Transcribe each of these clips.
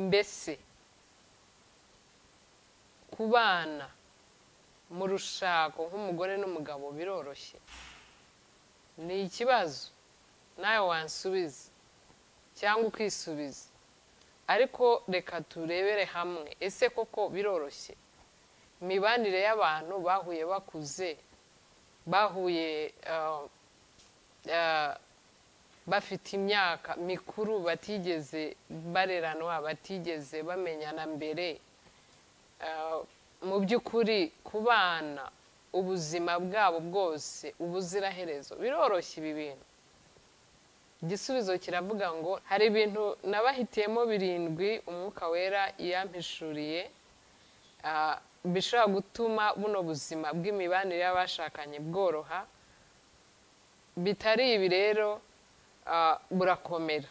mbese kubana mu rushako nk'umugore n'umugabo biroroshye ni ikibazo nawe wansubiza cyangwa ukisubiza ariko reka turebere hamwe ese koko biroroshye imibanire y'abantu bahuye bakuze bahuye bafite imyaka mikuru batigeze bareranwa batigeze bamenyana mbere mu by'ukuri ku bana ubuzima bwabo bwose ubuziraherezo biroroshye ibi bintu igisubizo kiravuga ngo hari ibintu nabahitiyemo birindwi umwuka wera yampishuriye bishobora gutuma buno buzima bw'imibanire y'abashakanye bworoha bitari ibi rero burakomera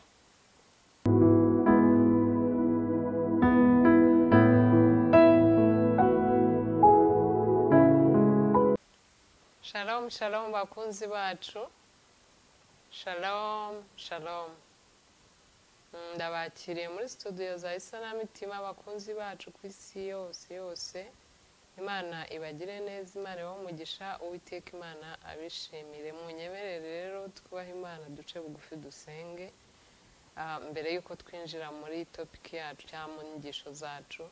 shalomu shalomu bakunzi bacu shalomu shalomu ndabakiriye muri studio za isanamitima abakunzi bacu ku isi yose yose imana ibagire neza imana ibamugisha uwiteka imana abishimire munyemerere rero twubahe imana duce bugufi dusenge mbere y'uko twinjira muri topiki yacu cyangwa mu nyigisho zacu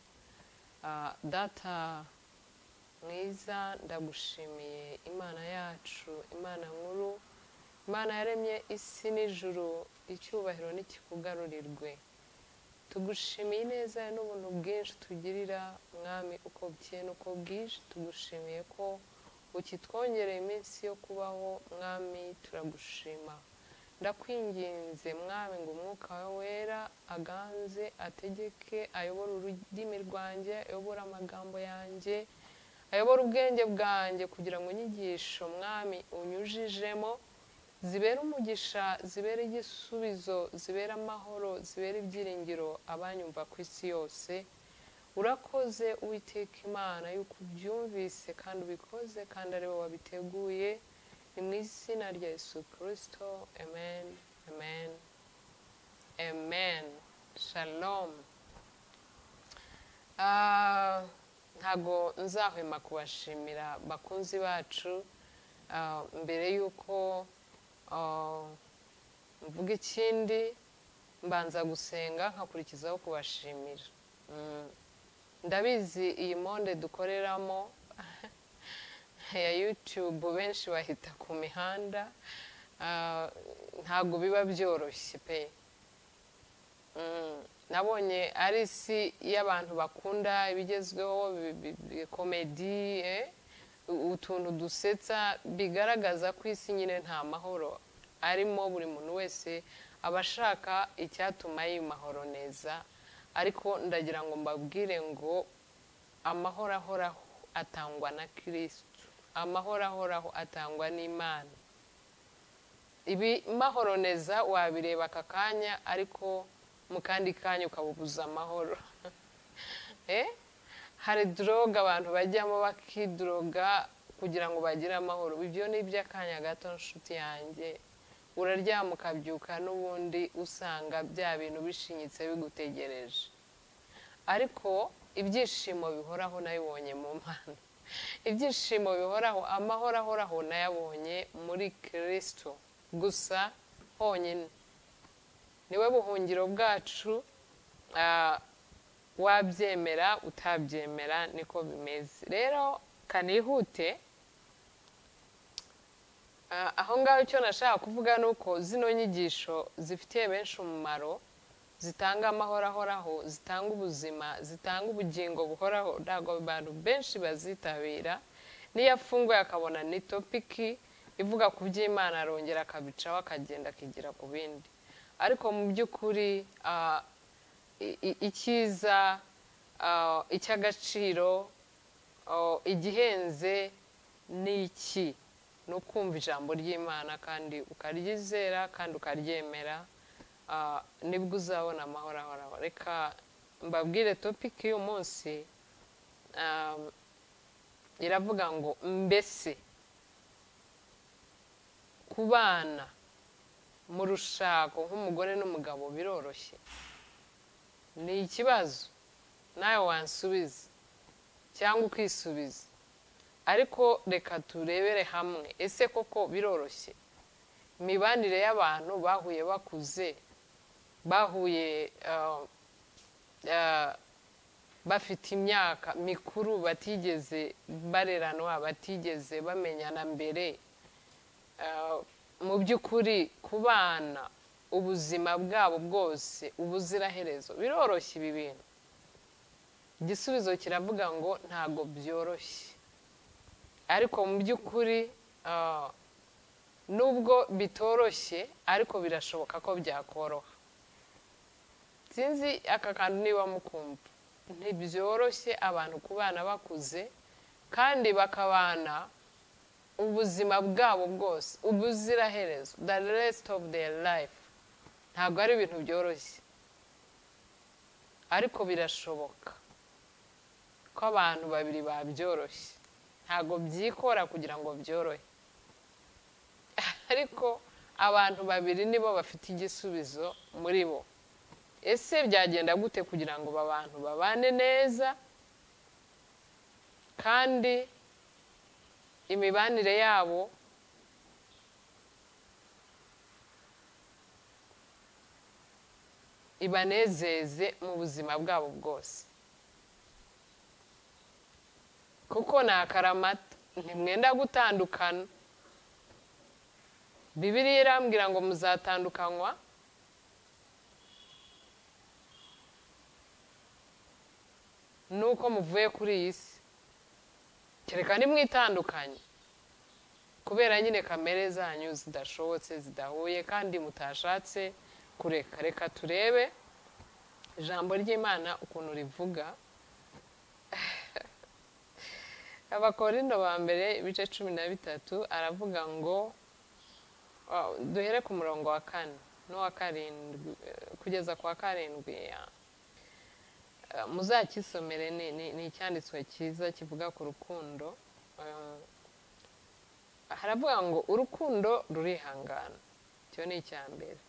data mwiza ndagushimiye imana yacu imana nkuru imana yaremye isi n'ijuru icyubahiro n'ikikugarurirwe tugushimiye neza n'ubuntu bwinshi tugirira mwami uko bukeye n'uko bwije tugushimiye ko ukitwongereye iminsi yo kubaho mwami turagushima ndakwinginze mwami ngo umwuka we wera aganze ategeke ayobore ururimi rwanjye ayobore amagambo yanjye ayobora ubwenge bwanjye kugira ngo inyigisho mwami unyujijemo zibera umugisha zibera igisubizo zibera amahoro zibera ibyiringiro abanyumva ku isi yose urakoze uwiteka imana y'uko ubyumvise kandi ubikoze kandi ari wowe wabiteguye ni mu izina rya Yesu kirisito amen amen amen shalom ntago nzahwema kubashimira bakunzi bacu mbere y'uko mvuga ikindi mbanza gusenga nkakurikizaho kubashimira ndabizi iyi monde dukoreramo ya yutube benshi bahita ku mihanda ntabwo biba byoroshye pe nabonye ari isi y'abantu bakunda ibigezweho komedi utuntu dusetsa bigaragaza ko isi nyine nta mahoro arimo buri muntu wese aba ashaka icyatuma mahoro neza ariko ndagira ngo mbabwire ngo amahoro ahoraho atangwa na kirisitu amahoro ahoraho atangwa n'imana ibi mahoro neza wabireba aka kanya ariko mu kandi kanya ukabubuza amahoro hari droga abantu bajyamo bakidroga kugira ngo bagire amahoro ibyo ni iby'akanya gato nshuti yanjye uraryama ukabyuka n'ubundi usanga bya bintu bishinyitse bigutegereje ariko ibyishimo bihoraho nabibonye mu mpano ibyishimo bihoraho amahoro ahoraho nayabonye muri kirisito gusa honyine niwe buhungiro bwacu wabyemera utabyemera niko bimeze rero kanihute aho ngaho icyo nashaka kuvuga ni uko zino nyigisho zifitiye benshi umumaro zitanga amahoro ahoraho zitanga ubuzima zitanga ubugingo buhoraho ntabwo abantu benshi bazitabira n'iyo afunguye akabona ni topiki ivuga ku by'imana arongera akabicaho akagenda akigira ku bindi ariko mu by'ukuri icyiza icy'agaciro igihenze ni iki ni ukumva ijambo ry'imana kandi ukaryizera kandi ukaryemera nibwo uzabona amahoro ahoraho reka mbabwire topiki y'uyu munsi iravuga ngo mbese kubana mu rushako nk'umugore n'umugabo biroroshye ni ikibazo nawe wansubiza cyangwa ukisubiza ariko reka turebere hamwe ese koko biroroshye imibanire y'abantu bahuye bakuze bahuye ah, ah, bafite imyaka mikuru batigeze bareranwa batigeze bamenyana mbere ah, mu by'ukuri kubana ubuzima bwabo bwose ubuziraherezo biroroshye ibi bintu igisubizo kiravuga ngo ntabwo byoroshye ariko mu by'ukuri ah, nubwo bitoroshye ariko birashoboka ko byakoroha sinzi aka kantu niba mukumva ntibyoroshye abantu kubana bakuze kandi bakabana ubuzima bwabo bwose ubuziraherezo the rest of their life ntabwo ari ibintu byoroshye ariko birashoboka ko abantu babiri babyoroshye ntabwo byikora kugira ngo byorohe ariko abantu babiri nibo bafite igisubizo muri bo ese byagenda gute kugira ngo aba bantu babane neza kandi imibanire yabo ibanezeze mu buzima bwabo bwose kuko ni akaramata ntimwenda gutandukana bibiriya irambwira ngo muzatandukanywa nuko muvuye kuri iyi si kereka nimwitandukanye kubera nyine kamere zanyu zidashobotse zidahuye kandi mutashatse kureka reka turebe ijambo ry'imana ukuntu rivuga abakorindo ba mbere ibice cumi na bitatu aravuga ngo duhere ku murongo wa kane n'uwa karindwi kugeza ku wa karindwi muzakisomere ni icyanditswe cyiza kivuga ku rukundo haravuga ngo urukundo rurihangana icyo ni icya mbere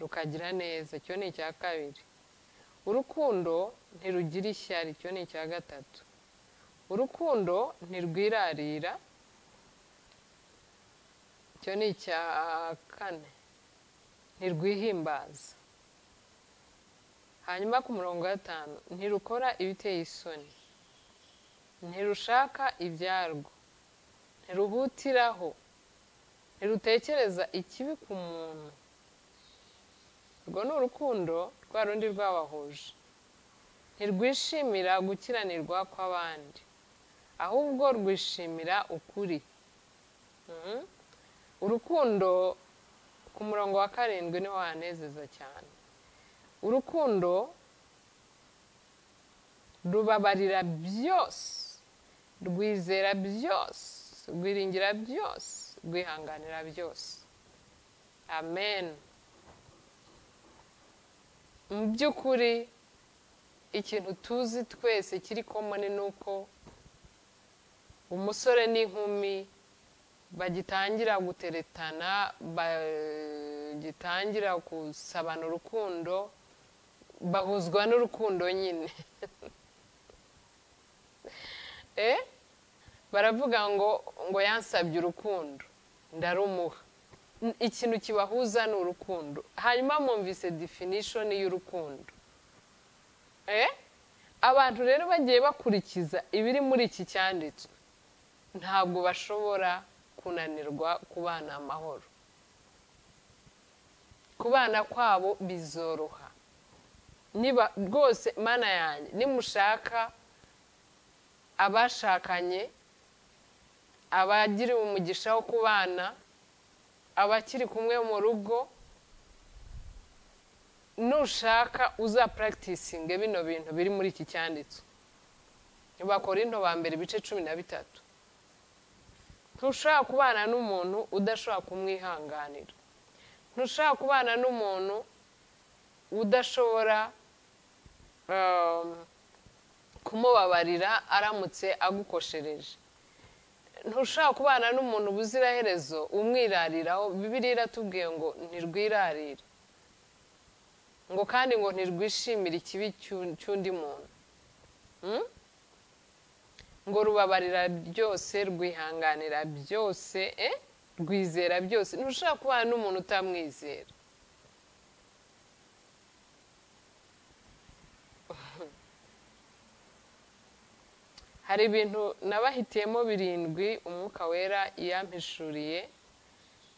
rukagira neza icyo ni icya kabiri urukundo ntirugira ishyari icyo ni icya gatatu urukundo ntirwirarira icyo ni icya kane ntirwihimbaza hanyuma ku murongo wa gatanu ntirukora ibiteye isoni ntirushaka ibyarwo ntiruhutiraho ntirutekereza ikibi ku muntu urwo ni urukundo rwa rundi rwabahuje ntirwishimira gukiranirwa kw'abandi ahubwo rwishimira ukuri urukundo ku murongo wa karindwi niho wanezeza cyane urukundo rubabarira byose rwizera byose rwiringira byose rwihanganira byose amen mu by'ukuri ikintu tuzi twese kiri komoni ni uko umusore n'inkumi bagitangira guteretana bagitangira gusabana urukundo bahuzwa n'urukundo nyine baravuga ngo ngo yansabye urukundo ndarumuha ikintu kibahuza ni urukundo hanyuma mwumvise definishoni y'urukundo abantu rero bagiye bakurikiza ibiri muri iki cyanditswe ntabwo bashobora kunanirwa kubana amahoro kubana kwabo bizoroha niba rwose mana yanjye nimushaka abashakanye abagiriwe umugisha wo kubana abakiri kumwe mu rugo nushaka uza puragitisinge bino bintu biri muri iki cyanditswe ntibakora into ba mbere ibice cumi na bitatu ntushobora kubana n'umuntu udashobora kumwihanganira ntushobora kubana n'umuntu udashobora kumubabarira aramutse agukoshereje ntushobora kubana n'umuntu ubuziraherezo umwirariraho bibiri iratubwiye ngo ntirwirarire ngo kandi ngo ntirwishimire ikibi cy'u- cy'undi muntu Mm? ngo rubabarira byose rwihanganira byose eh? rwizera byose ntushobora kubana n'umuntu utamwizera hari ibintu nabahitiyemo birindwi umwuka wera yampishuriye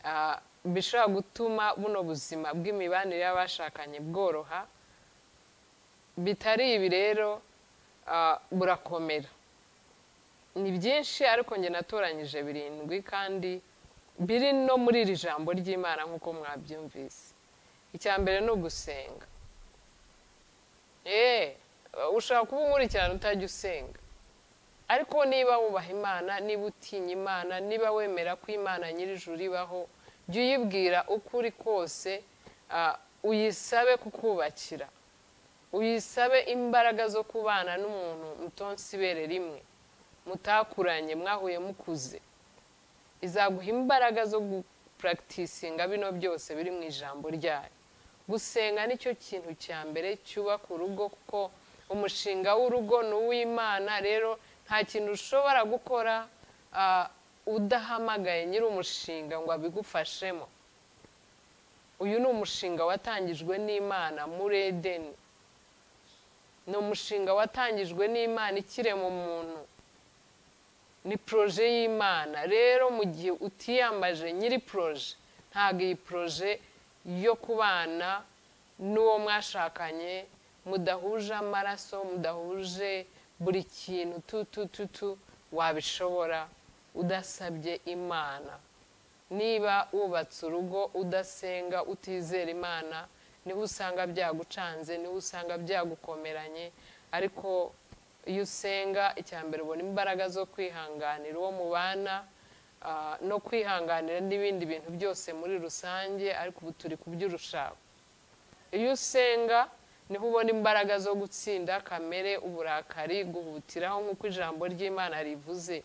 ah, bishobora gutuma buno buzima bw'imibanire y'abashakanye bworoha bitari ibi rero ah, burakomera ni byinshi ariko njye natoranyije birindwi kandi biri no muri iri jambo ry'imana nk'uko mwabyumvise icya mbere ni ugusenga eee ushobora kuba unkurikirana utajya usenga ariko niba wubaha imana niba utinya imana niba wemera ko imana nyir'ijuru ibaho jya uyibwira uko uri kose ah, uyisabe kukubakira uyisabe imbaraga zo kubana n'umuntu mutonsi ibere rimwe mutakuranye mwahuye mukuze izaguha imbaraga zo gupuragitisinga bino byose biri mu ijambo ryayo gusenga nicyo kintu cya mbere cyubaka urugo kuko umushinga w'urugo ni uw'imana rero nta kintu ushobora gukora ah, udahamagaye nyiri umushinga ngo abigufashemo uyu ni umushinga watangijwe n'imana muri edeni ni umushinga watangijwe n'imana ikirema umuntu ni poroje y'imana rero mu gihe utiyambaje nyiri poroje ntabwo iyi poroje yo kubana n'uwo mwashakanye mudahuje amaraso mudahuje buri kintu tu tu tu tu wabishobora udasabye imana niba wubatse urugo udasenga utizera imana niho usanga byagucanze niho usanga byagukomeranye ariko iyo usenga icya mbere ubona imbaraga zo kwihanganira uwo mubana ah, no kwihanganira n'ibindi bintu byose muri rusange ariko ubu turi kuby'urushako iyo usenga niho ubona imbaraga zo gutsinda kamere uburakari guhutiraho nk'uko ijambo ry'imana rivuze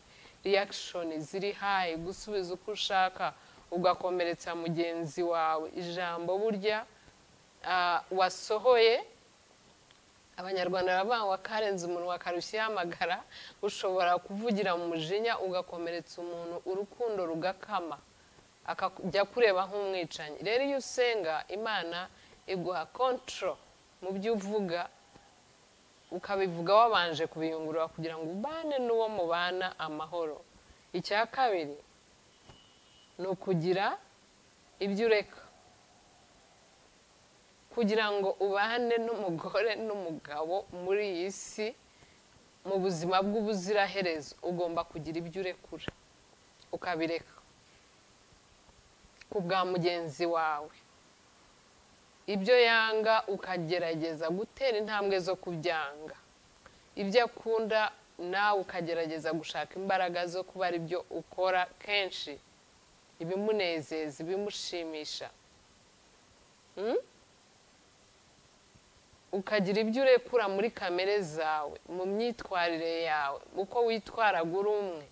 riyakishoni ziri hayi gusubiza uko ushaka ugakomeretsa mugenzi wawe ijambo burya ah, wasohoye abanyarwanda baravuga ngo wakarenze umuntu wakarushya amagara ushobora kuvugira mu mujinya ugakomeretsa umuntu urukundo rugakama akajya kureba nk'umwicanyi rero iyo usenga imana iguha kontoro mu byo uvuga ukabivuga wabanje kubiyungurura kugira ngo ubane n'uwo mubana amahoro icya kabiri ni ukugira ibyo ureka kugira ngo ubane n'umugore n'umugabo muri iyi si mu buzima bw'ubuziraherezo ugomba kugira ibyo urekura ukabireka ku bwa mugenzi wawe ibyo yanga ukagerageza gutera intambwe zo kubyanga ibyo akunda nawe ukagerageza gushaka imbaraga zo kuba ari byo ukora kenshi ibimunezeza ibimushimisha ukagira ibyo urekura muri kamere zawe mu myitwarire yawe uko witwaraga uri umwe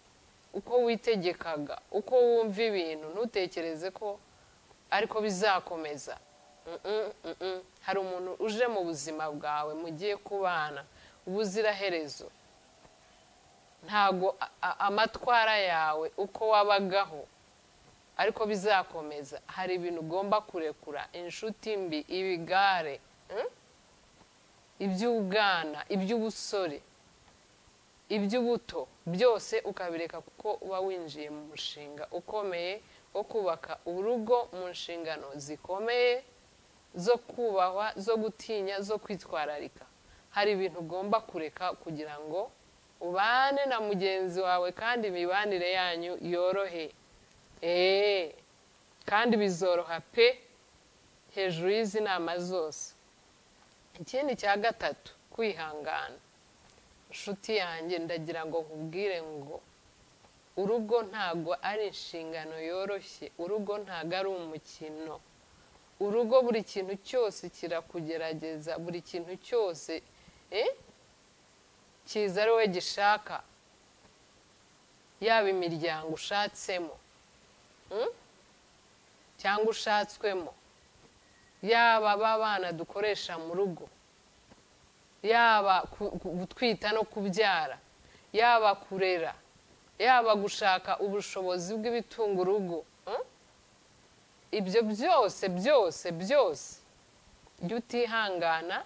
uko witegekaga uko wumva ibintu ntutekereze ko ariko bizakomeza Mm-mm, mm-mm. hari umuntu uje mu buzima bwawe mugiye kubana ubuziraherezo ntago a- a- amatwara yawe uko wabagaho ariko bizakomeza hari ibintu ugomba kurekura inshuti mbi ibigare iby'ubwana iby'ubusore iby'ubuto byose ukabireka kuko uba winjiye mu mushinga ukomeye wo kubaka urugo mu nshingano zikomeye zo kubahwa zo gutinya zo kwitwararika hari ibintu ugomba kureka kugira ngo ubane na mugenzi wawe kandi imibanire yanyu yorohe eee kandi bizoroha pe hejuru y'izi nama zose ikindi cya gatatu kwihangana inshuti yanjye ndagira ngo nkubwire ngo urugo ntago ari inshingano yoroshye urugo ntago ari umukino urugo buri kintu cyose kirakugerageza buri kintu cyose eh, kiza ari wowe gishaka yaba imiryango ushatsemo mm? cyangwa ushatswemo yaba ba bana dukoresha mu rugo yaba ku- ku- gutwita no kubyara yaba kurera yaba gushaka ubushobozi bw'ibitunga urugo mm? ibyo byose byose byose jya utihangana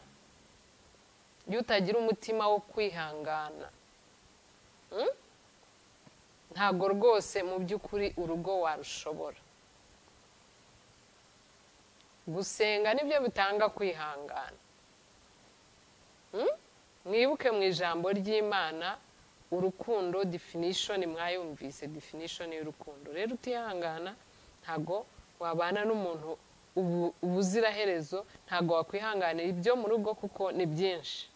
jya utagira umutima wo kwihangana Mm? ntabwo rwose mu by'ukuri urugo warushobora gusenga nibyo bitanga kwihangana Mm? mwibuke mu ijambo ry'imana urukundo definition mwayumvise definition y'urukundo rero utihangana ntabwo wabana n'umuntu ubu- ubuziraherezo ntabwo wakwihanganira ibyo mu rugo kuko ni byinshi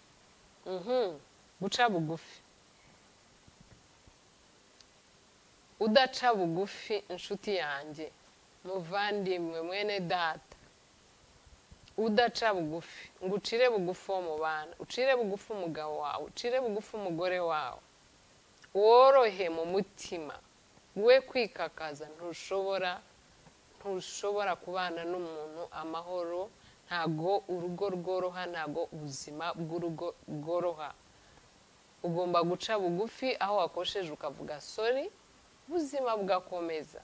Mhm. guca bugufi udaca bugufi inshuti yanjye muvandimwe mwene data udaca bugufi ngo ucire bugufi uwo mubana ucire bugufi umugabo wawe ucire bugufi umugore wawe worohe mu mutima we kwikakaza ntushobora ntushobora kubana n'umuntu amahoro ntago urugo rworoha ntago ubuzima bw'urugo bworoha ugomba guca bugufi aho wakosheje ukavuga sori ubuzima bugakomeza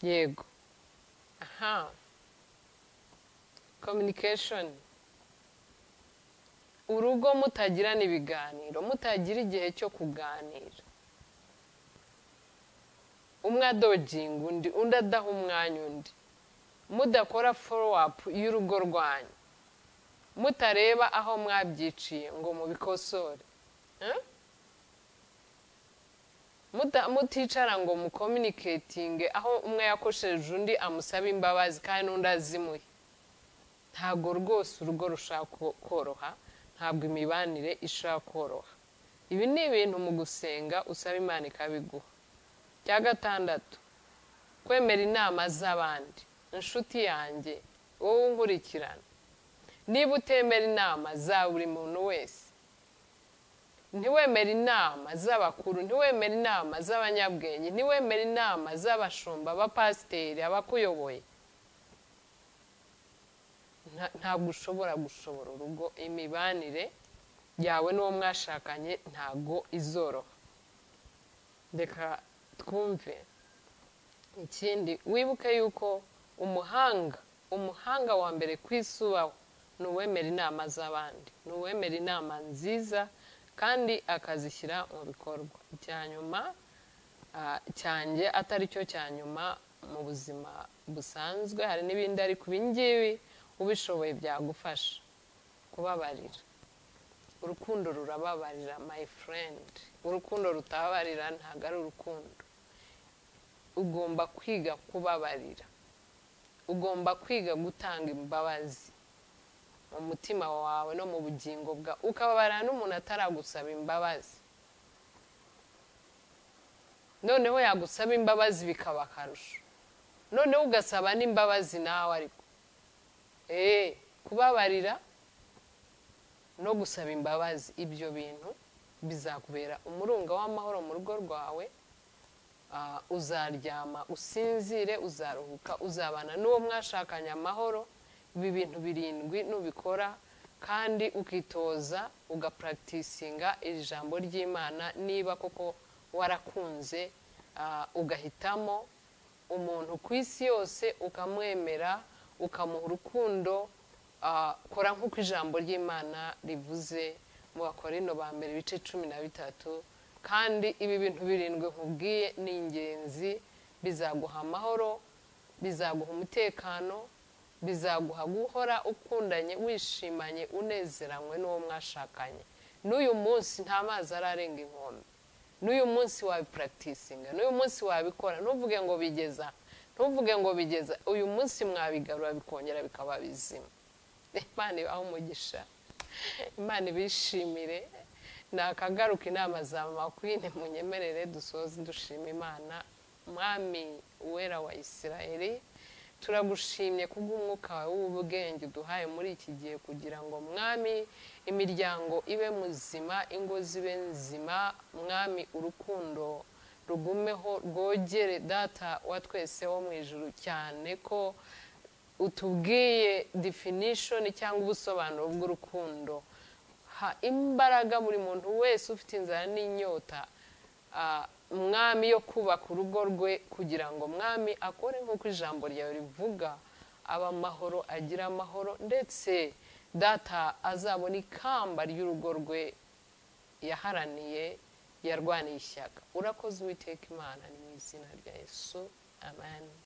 yego aha communication urugo mutagirana ibiganiro mutagira igihe cyo kuganira umwe adoginga undi undi adaha umwanya undi mudakora forowapu y'urugo rwanyu mutareba aho mwabyiciye ngo mubikosore Eh? Muta- muticara ngo mukominiketinge aho umwe yakosheje undi amusaba imbabazi kandi n'undi azimuye ntabwo rwose urugo rushaka ko- koroha ntabwo imibanire ishaka koroha ibi ni ibintu mu gusenga usaba imana ikabiguha cya gatandatu kwemera inama z'abandi inshuti yanjye wowe unkurikirana niba utemera inama za buri muntu wese ntiwemere inama z'abakuru ntiwemere inama z'abanyabwenge ntiwemere inama z'abashumba abapasiteri abakuyoboye Nta- ntabwo ushobora gushobora urugo imibanire yawe n'uwo mwashakanye ntabwo izoroha reka twumve ikindi wibuke yuko umuhanga umuhanga wa mbere ku isi ubaho ni uwemera inama z'abandi ni uwemera inama nziza kandi akazishyira mu bikorwa icya nyuma ah, cyanjye atari cyo cya nyuma mu buzima busanzwe hari n'ibindi ariko ibingibi ubishoboye byagufasha kubabarira urukundo rurababarira my friend urukundo rutababarira ntabwo ari urukundo ugomba kwiga kubabarira ugomba kwiga gutanga imbabazi mu mutima wawe no mu bugingo bwawe ukababarira n'umuntu ataragusaba imbabazi noneho yagusaba imbabazi bikaba akarusho noneho ugasaba n'imbabazi nawe ariko eee kubabarira no gusaba imbabazi ibyo bintu bizakubera umurunga w'amahoro mu rugo rwawe Ah, uzaryama usinzire uzaruhuka uzabana n'uwo mwashakanye amahoro ibi bintu birindwi nubikora kandi ukitoza ugapracticinga iri jambo ry'imana niba koko warakunze ah, ugahitamo umuntu ku isi yose ukamwemera ukamuha urukundo ah, kora nk'uko ijambo ry'imana rivuze mu bakorino ba mbere ibice cumi na bitatu kandi ibi bintu birindwi nkubwiye ni ingenzi bizaguha amahoro bizaguha umutekano bizaguha guhora ukundanye wishimanye unezeranywe n'uwo mwashakanye n'uyu munsi nta mazi ararenga inkombe n'uyu munsi wabipuragitisinga n'uyu munsi wabikora ntuvuge ngo bigeza ntuvuge ngo bigeza uyu munsi mwabigarura bikongera bikaba bizima imana ibahe umugisha imana ibishimire nakagaruka inama za mama kwine munyemerere dusoze dushima imana mwami uwera wa isirayeli turagushimye kubw'umwuka wawe w'ubwenge uduhaye muri iki gihe kugira ngo mwami imiryango ibe muzima ingo zibe nzima mwami urukundo rugumeho rwogere data wa twese wo mu ijuru cyane ko utubwiye definition cyangwa ubusobanuro bw'urukundo ha imbaraga buri muntu wese ufite inzara n'inyota ah, mwami yo kubaka urugo rwe kugira ngo mwami akore nk'uko ijambo ryawe rivuga aba amahoro agira amahoro ndetse data azabona ikamba ry'urugo rwe yaharaniye yarwaniye ishyaka urakoze uwiteka imana ni mu izina rya yesu amani